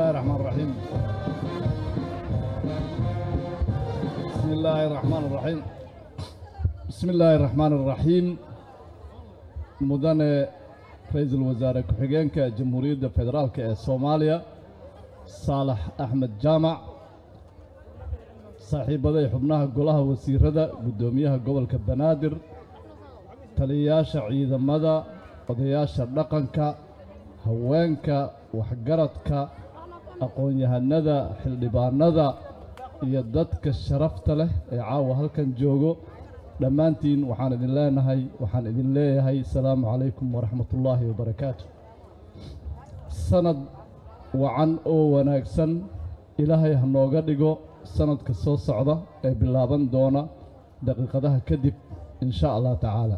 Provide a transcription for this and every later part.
الله الرحمن الرحيم بسم الله الرحمن الرحيم بسم الله الرحمن الرحيم مدن رئيس الوزراء كحجينك جمهورية فدرالك الصومالية صالح أحمد جامع saaxiibaday xubnaha golaha wasiirada guddoomiyaha gobolka banaadir taliyayaasha ciidamada odayaasha dhaqanka haweenka waxgaradka aqoon-yahanada xildhibaanada iyo dadka sharafta leh ee caawa halkan joogo dhammaantiin waxaan idin leenahay waxaan idin leeyahay asalaamu calaykum waraxmatullaahi wabarakaatu sanad wacan oo wanaagsan ilaahay ha nooga dhigo sanadka soo socda ee bilaaban doona daqiiqadaha kadib in sha allah tacaala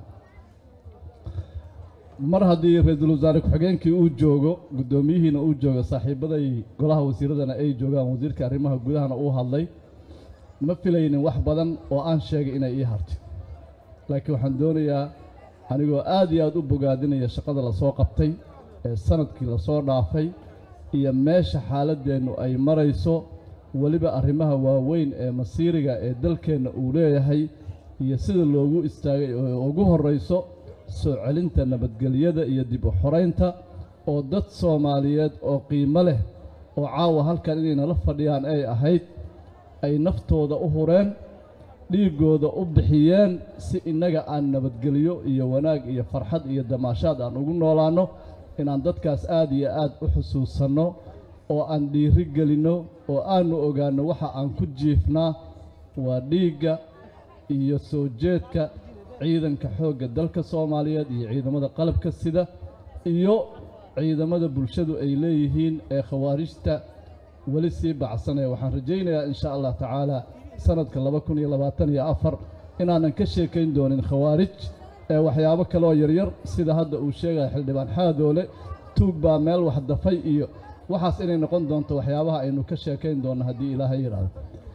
mar haddii ra-iisul wasaare ku-xigeenkii uu joogo guddoomiyihiina uu joogo saaxiibaday golaha wasiiradana ay joogaan wasiirka arrimaha gudahana uu hadlay ma filaynin wax badan oo aan sheegay inay ii hartay laakiin waxaan doonayaa anigoo aad iyo aad u bogaadinaya shaqada lasoo qabtay ee sanadkii lasoo dhaafay iyo meesha xaaladdeennu ay marayso weliba arrimaha waaweyn ee masiiriga ee dalkeenna uu leeyahay iyo sida loogu istaagay oo ugu horrayso soo celinta nabadgelyada iyo dib u xoraynta oo dad soomaaliyeed oo qiimo leh oo caawa halkan inay nala fadhiyaan ay ahayd ay naftooda u hureen dhiiggooda u bixiyeen si innaga aan nabadgelyo iyo wanaag iyo farxad iyo damaashaad aan ugu noolaanno inaan dadkaas aad iyo aad u xusuusanno oo aan dhiiri gelinno oo aannu ogaanno waxa aan ku jiifnaa waa dhiigga iyo soo jeedka ciidanka xoogga dalka soomaaliyeed iyo ciidamada qalabka sida iyo ciidamada bulshadu ay leeyihiin ee khawaarijta weli sii bacsanaya waxaan rajaynayaa in sha allah tacaala sanadka laba kun iyo labaatan iyo afar inaanan ka sheekayn doonin khawaarij ee waxyaabo kaleoo yaryar sida hadda uu sheegaya xildhibaan xaadoole tuug baa meel wax dafay iyo waxaas inay noqon doonto waxyaabaha aynu ka sheekayn doonno haddii ilaahay yidhaahdo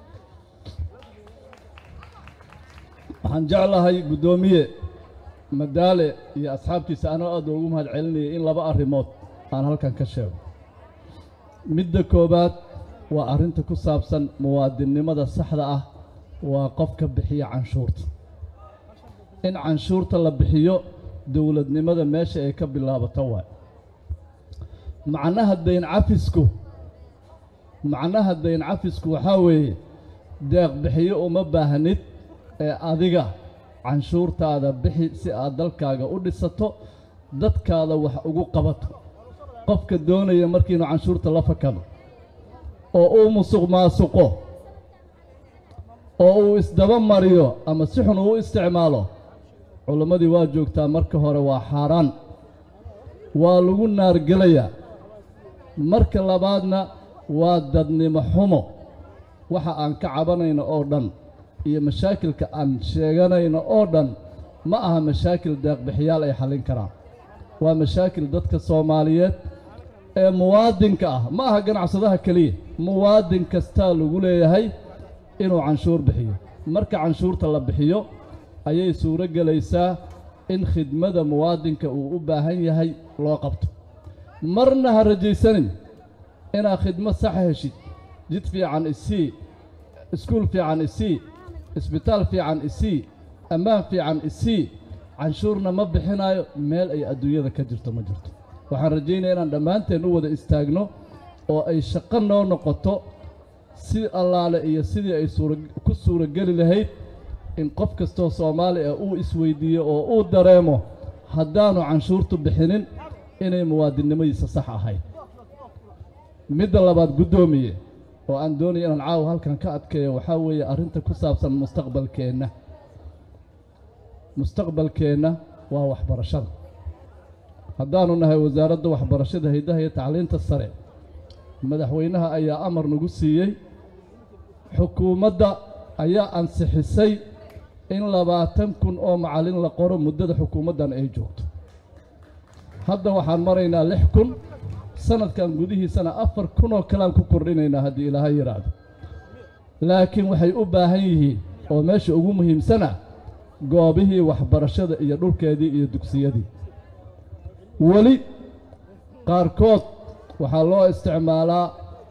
waxaan jeclahay guddoomiye madaale iyo asxaabtiisa anoo aad ugu mahad celinayay in laba arrimood aan halkan ka sheego midda koowaad waa arrinta ku saabsan muwaadinnimada saxda ah waa qofka bixiya canshuurta in canshuurta la bixiyo dowladnimada meesha ay ka bilaabato waay macnaha dayn cafisku macnaha dayn cafisku waxaa weeye deeq bixiyo uma baahnid ee adiga canshuurtaada bixi si aad dalkaaga u dhisato dadkaada wax ugu qabato qofka doonaya markiinu canshuurta la fakado oo uu musuq maasuqo oo uu isdaba mariyo ama si xun uu isticmaalo culammadii waa joogtaa marka hore waa xaaraan waa lagu naargelayaa marka labaadna waa dadnimo xumo waxa aan ka cabanayno oo dhan iyo mashaakilka aan sheeganayno oo dhan ma aha mashaakil deeqbixiyaal ay xallin karaan waa mashaakil dadka soomaaliyeed ee muwaadinka ah ma aha ganacsadaha keliya muwaadin kastaa lagu leeyahay inuu canshuur bixiyo marka canshuurta la bixiyo ayay suuro gelaysaa in khidmada muwaadinka uu u baahan yahay loo qabto marna ha rajaysanin inaad khidmad saxa heshid jid fiican isii iskuul fiican isii isbitaal fiican isii ammaan fiican isii canshuurna ma bixinaayo meel ay adduunyada ka jirto ma jirto waxaan rajaynaya inaan dhammaanteen u wada istaagno oo ay shaqo noo noqoto si allaale iyo sidii ay suura ku suurageli lahayd in qof kastoo soomaali ah uu isweyddiiyo oo uu dareemo haddaannu canshuurtu bixinin inay muwaadinnimadiisa sax ahayd midda labaad guddoomiye oo aan doonaya inaan caawa halkan ka adkeeyo waxaa weeye arrinta ku saabsan mustaqbalkeenna mustaqbalkeenna waa waxbarashada haddaannu nahay wasaaradda waxbarashada haydaha iyo tacliinta sare madaxweynaha ayaa amar nagu siiyey xukuumadda ayaa ansixisay in labaatan kun oo macallin la qoro muddada xukuumaddan ay joogto hadda waxaan maraynaa lix kun sanadkan gudihiisana afar kun oo kalean ku kordhinaynaa haddii ilaahay yidhaahdo laakiin waxay u baahan yihiin oo meesha ugu muhiimsana goobihii waxbarashada iyo dhulkeedii iyo dugsiyadii weli qaarkood waxaa loo isticmaalaa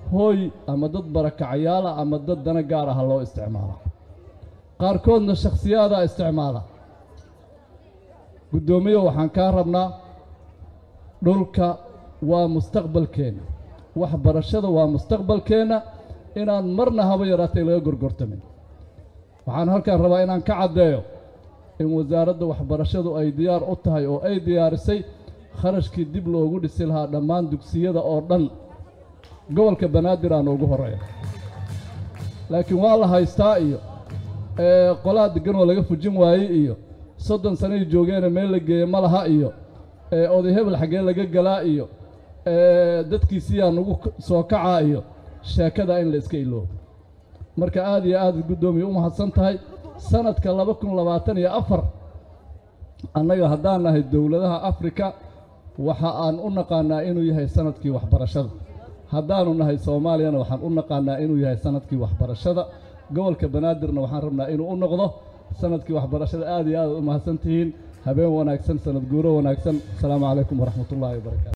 hooy ama dad barakacayaala ama dad dana gaar aha loo isticmaala qaarkoodna shakhsiyaadaa isticmaala guddoomiye waxaan kaa rabnaa dhulka waa mustaqbalkeenna waxbarashada waa mustaqbalkeenna inaan marna haba yaraatay laga gorgortamin waxaan halkaan rabaa inaan ka caddeeyo in wasaaradda waxbarashadu ay diyaar u tahay oo ay diyaarisay kharashkii dib loogu dhisi lahaa dhammaan dugsiyada oo dhan gobolka banaadir aan ugu horreeya laakiin waa la haystaa iyo qolaa deggan oo laga fujin waayey iyo soddon sanay joogeena meel la geeye ma laha iyo oday hebel xaggee laga galaa iyo dadkiisiyaa nagu soo kacaa iyo sheekada in la iska iloobo marka aad iyo aad guddoomiye u mahadsan tahay sanadka laba kun labaatan iyo afar annaga haddaan nahay dowladaha afrika waxa aan u naqaanaa inuu yahay sanadkii waxbarashada haddaanu nahay soomaaliyana waxaan u naqaanaa inuu yahay sanadkii waxbarashada gobolka banaadirna waxaan rabnaa inuu u noqdo sanadkii waxbarashada aad iyo aad u mahadsan tihiin habeen wanaagsan sanad guuro wanaagsan asalaamu calaykum waraxmatullaahi wabarakaatu